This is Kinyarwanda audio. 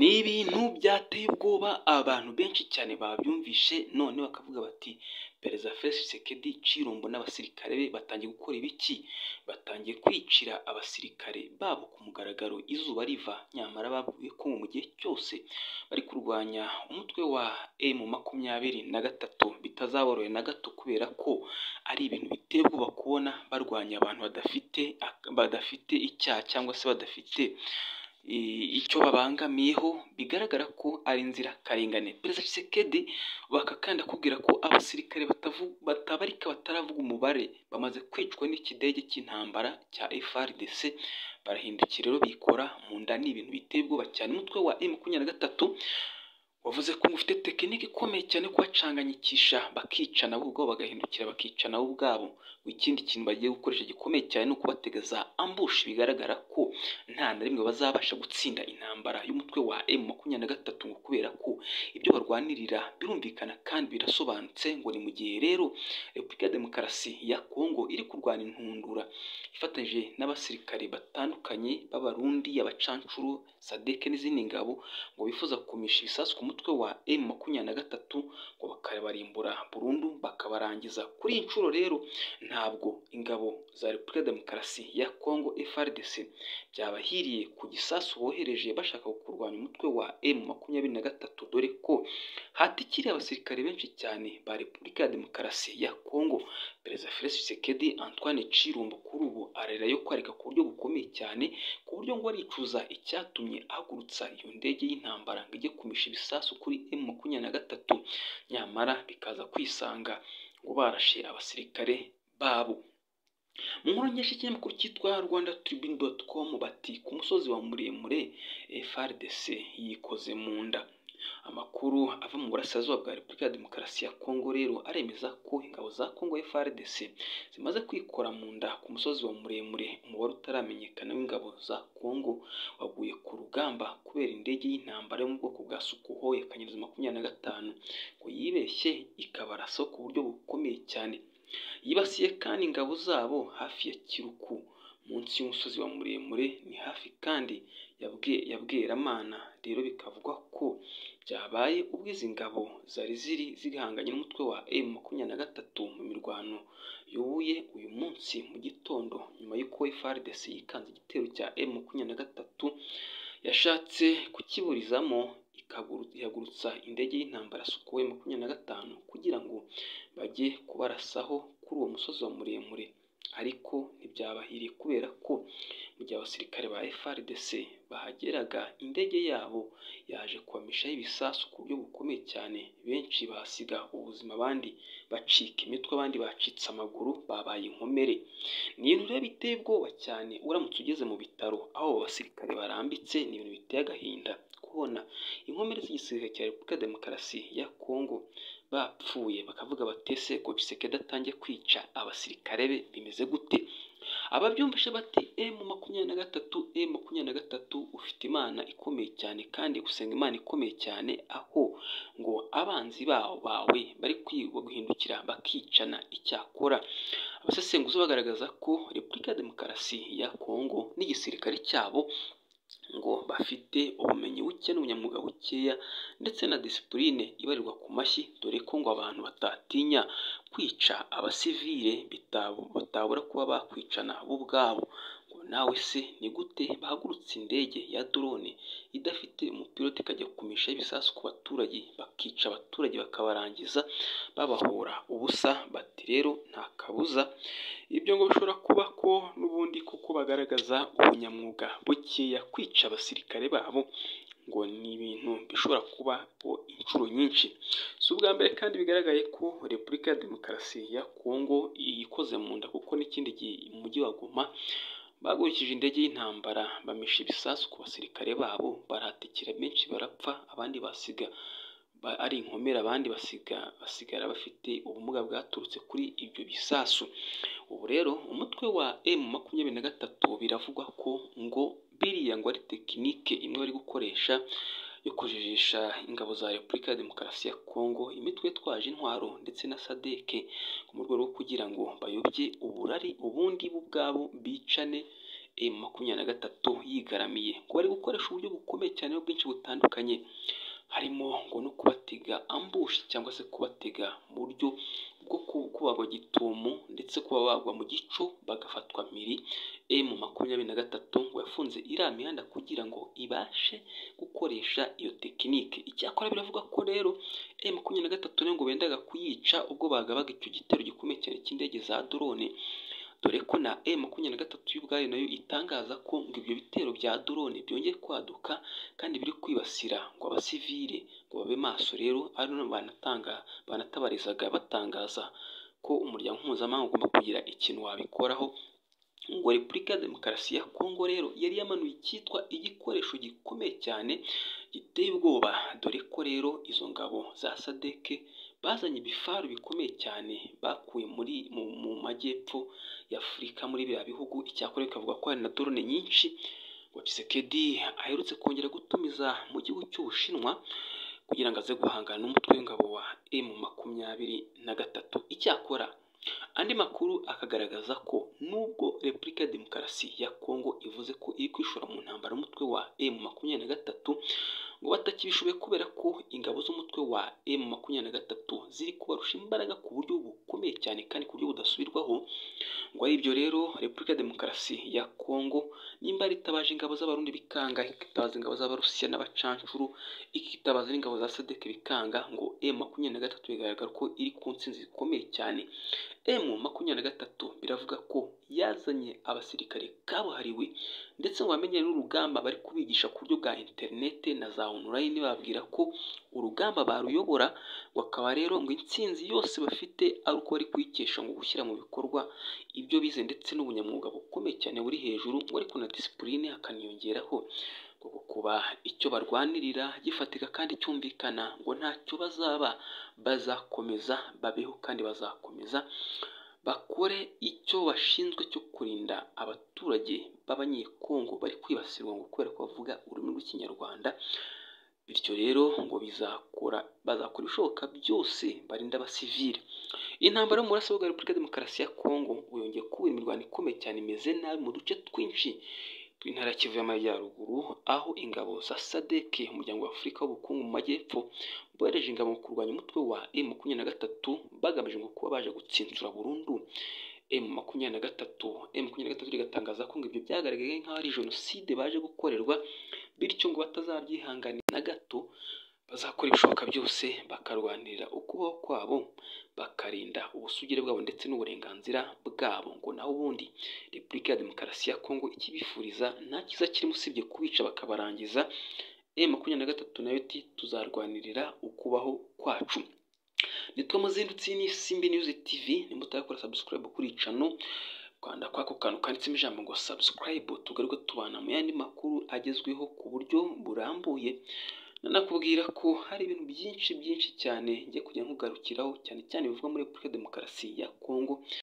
Ni ibintu byateye ubwoba abantu benshi cyane babyumvise none bakavuga bati perezida Felix Tshisekedi Tshilombo n'abasirikare be batangiye gukora ibiki? Batangiye kwicira abasirikare babo ku mugaragaro izuba riva, nyamara babwiwe ko mu gihe cyose bari kurwanya umutwe wa emu makumyabiri na gatatu bitazaborohera na gato kubera ko ari ibintu biteye ubwoba kubona barwanya abantu badafite badafite icyaha cyangwa se badafite icyo babangamiyeho, bigaragara ko ari inzirakarengane. Perezida Tshisekedi bakakandi akubwira ko abasirikare batabarika bataravuga umubare bamaze kwicwa n'ikidege cy'intambara cya FARDC, barahindukira rero bikora mu nda, ni ibintu biteye ubwoba cyane. Umutwe wa emu makumyabiri na gatatu wavuze ko ufite tekinike ikomeye cyane yo kubacanganyikisha bakicana bo ubwabo, bagahindukira bakicana bo ubwabo. Ikindi kintu bagiye gukoresha gikomeye cyane ni ukubatega ambushi, bigaragara ko nta na rimwe bazabasha gutsinda intambara y'umutwe wa emu makumyabiri na gatatu ngo kubera ko ibyo barwanirira birumvikana kandi birasobanutse ngo ni mu gihe rero Repubulika ya Demokarasi ya Kongo iri kurwana intundura ifatanyije n'abasirikare batandukanye b'Abarundi, abacancuro, SADC n'izindi ngabo ngo bifuza kumisha ibisasu ku mutwe wa emu makumyabiri na gatatu ngo bakabarimbura burundu bakabarangiza. Kuri iyi nshuro rero ntabwo ingabo za Repubulika ya Demokarasi ya Kongo FARDC byabahiriye ku gisasu bohereje bashaka kurwanya umutwe wa emu makumyabiri na gatatu, dore ko hatikiriye abasirikare benshi cyane ba Repubulika ya Demokarasi ya Kongo. Perezida Felix Tshisekedi Antoine Tshilombo kuri ubu ararira yo kwarika ku buryo bukomeye cyane, ku buryo ngo aricuza icyatumye ahagurutsa iyo ndege y'intambara ngo ijye kumisha ibisasu kuri emu makumyabiri na gatatu, nyamara bikaza kwisanga ngo barashe abasirikare babo. Mu nkuru nyinshi y'ikinyamakuru cyitwa Rwanda Tribune doti komu bati ku musozi wa muremure FARDC yikoze mu nda. Amakuru ava mu burasirazuba bwa Repubulika ya Demokarasi ya Kongo rero aremeza ko ingabo za Kongo FARDC zimaze kwikora mu nda ku musozi wa muremure, umubare utaramenyekana w'ingabo za Kongo waguye ku rugamba kubera indege y'intambara yo mu bwoko bwa Sukhoi akanyerezo makumyabiri na gatanu ngo yibeshye ikabarasa ku buryo bukomeye cyane. Yibasiye kandi ingabo zabo hafi ya Kiruku munsi y'umusozi wa muremure, ni hafi kandi ya Bweramana. Rero bikavugwa ko byabaye ubwo izi ngabo zari ziri zihanganye n'umutwe wa emu makumyabiri na gatatu mu mirwano yubuye uyu munsi mu gitondo, nyuma y'uko FARDC yikanze igitero cya emu makumyabiri na gatatu yashatse kukiburizamo ihagurutsa indege y'intambara Sukhoi makumyabiri na gatanu kugira ngo bajye kubarasaho kuri uwo musozi wa muremure, ariko ntibyabahiriye kubera ko mu gihe abasirikare ba FARDC bahageraga indege yabo yaje kubamishaho ibisasu ku buryo bukomeye cyane, benshi bahasiga ubuzima, abandi bacika imitwe, abandi bacitse amaguru, babaye inkomere. Ni ibintu rero biteye ubwoba cyane, uramutse ugeze mu bitaro aho abo basirikare barambitse, ni ibintu biteye agahinda kubona inkomere z'igisirikare cya Repubulika ya Demokarasi ya Kongo bapfuye, bakavuga bati ese ko Tshisekedi atangiye kwica abasirikare be bimeze gute? Ababyumvise bati emu makumyabiri na gatatu, emu makumyabiri na gatatu ufite Imana ikomeye cyane kandi usenga Imana ikomeye cyane, aho ngo abanzi bawe bari guhindukira bakicana. Icyakora abasesenguzi bagaragaza ko Repubulika ya Demokarasi ya Kongo n'igisirikare cyabo ngo bafite ubumenyi buke n'ubunyamwuga bukeya ndetse na disipurine ibarirwa ku mashyi, dore ko ngo abantu batatinya kwica abasivile batabura kuba bakwicana bo ubwabo. Ngo nawe se ni gute bahagurutse indege ya drone idafite umupilote ikajya kumisha ibisasu ku baturage bakica abaturage bakabarangiza babahora ubusa? Bati rero nta kabuza ibyo ngo bishobora kuba ko n'ubundi kuko bagaragaza ubunyamwuga bukeya, kwica abasirikare babo ngo ni ibintu bishobora kubaho inshuro nyinshi. Si ubwa mbere kandi bigaragaye ko Repubulika ya Demokarasi ya Kongo ikoze mu nda kuko n'ikindi gihe umujyi wa Goma bagurikije indege y'intambara bamisha ibisasu ku basirikare babo, barahatikira benshi barapfa, abandi basiga ari inkomere, abandi basigara bafite ubumuga bwaturutse kuri ibyo bisasu. Ubu rero umutwe wa emu makumyabiri na gatatu biravugwa ko ngo biriya ngo ari tekinike imwe bari gukoresha yo kujijisha ingabo za Repubulika ya Demokarasi ya Kongo, imitwe itwaje intwaro ndetse na SADC, mu rwego rwo kugira ngo bayobye uburari, ubundi bo ubwabo bicane M makumyabiri na gatatu yigaramiye ngo bari gukoresha uburyo bukomeye cyane bwinshi butandukanye harimo ngo no kubatega ambushi cyangwa se kubatega mu buryo bwo kubagwa gitumo ndetse kuba bagwa mu gico bagafatwa mpiri M makumyabiri na gatatu ngo yafunze iriya mihanda kugira ngo ibashe gukoresha iyo tekinike icyakora biravuga ko rero M makumyabiri na gatatu ngo bendaga kuyica ubwo bagabaga icyo gitero gikomeye cyane cy'indege za drone dore ko na M makumyabiri na gatatu yo ubwayo nayo itangaza ko ngo ibyo bitero bya drone byongeye kwaduka kandi biri kwibasira ngo abasivile ngo babe maso rero ari no banatanga banatabarizwaga batangaza ko umuryango mpuzamahanga ugomba kugira ikintu wabikoraho ngo repubulika ya demokarasi ya kongo rero yari yamanuye icyitwa igikoresho gikomeye cyane giteye ubwoba dore ko rero izo ngabo za sadeke bazanye ibifaru bikomeye cyane bakuye muri mu majyepfo y'afurika muri biriya bihugu icyakora bikavuga ko hari na dorone nyinshi ngo Tshisekedi aherutse kongera gutumiza mu gihugu cy'ubushinwa kugira ngo aze guhangana n'umutwe w'ingabo wa M makumyabiri na gatatu icyakora andi makuru akagaragaza ko nubwo repubulika ya demokarasi ya kongo ivuze ko iri kwishora mu ntambara umutwe wa M makumyabiri na gatatu ngo batakibishoboye kubera ko ingabo z'umutwe wa M makumyabiri na gatatu ziri kubarusha imbaraga ku buryo bukomeye cyane kandi ku buryo budasubirwaho ngo ari ibyo rero repubulika ya demokarasi ya kongo nimba ritabaje ingabo z'abarundi bikanga ikitabaza ingabo z'abarusiya n'abacancuru ikitabaza n'ingabo za sadeke bikanga ngo M makumyabiri na gatatu bigaragara ko iri ku ntsinzi zikomeye cyane M makumyabiri na gatatu biravuga ko yazanye abasirikare kabuhariwe ndetse ngo bamenye n'urugamba bari kubigisha ku buryo bwa interinete na za onorayini bababwira ko urugamba baruyobora bakaba rero ngo intsinzi yose bafite ari uko bari kuyikesha ngo gushyira mu bikorwa ibyo bize ndetse n'ubunyamwuga bukomeye cyane buri hejuru ngo ariko na disipurine hakaniyongeraho ngo kuba icyo barwanirira gifatika kandi cyumvikana ngo ntacyo bazaba bazakomeza babeho kandi bazakomeza bakore icyo bashinzwe cyo kurinda abaturage b'abanyekongo bari kwibasirwa ngo kubera ko bavuga ururimi rw'ikinyarwanda bityo rero ngo bizakora bazakora ibishoboka byose barinda abasivile intambara yo mu burasirazuba bwa repubulika ya demokarasi ya kongo yongeye kuba imirwano ikomeye cyane imeze nabi mu duce twinshi tw'intara ya kivu y'amajyaruguru aho ingabo za sadeke umuryango wa afurika w'ubukungu mu majyepfo bohereje ingabo mu kurwanya umutwe wa m makumyabiri na gatatu bagamije ngo kuba baje gutsinsura burundu m makumyabiri na gatatu m makumyabiri na gatatu rigatangaza ko ngo ibyo byagaragaye nk'aho ari jenoside baje gukorerwa bityo ngo batazabyihanganira na gato bazakora ibishoboka byose bakarwanirira ukubaho kwabo bakarinda ubusugire bwabo ndetse n'uburenganzira bwabo ngo naho ubundi repubulika ya demokarasi ya kongo ikibifuriza nta cyiza kirimo usibye kubica bakabarangiza e makumyabiri na gatatu nayo ti tuzarwanirira ukubaho kwacu nitwe muzindutsi n'isimbi niyuzi tivi nimutarakora sabusikarayibu kuri icano rwanda kwako kantu kanditsemo ijambo ngo sabusikarayibu tugaruke tubana mu yandi makuru agezweho ku buryo burambuye nanakubwira ko hari ibintu byinshi byinshi cyane ngiye kujya nkugarukiraho cyane cyane bivuga muri repubulika demokarasi ya kongo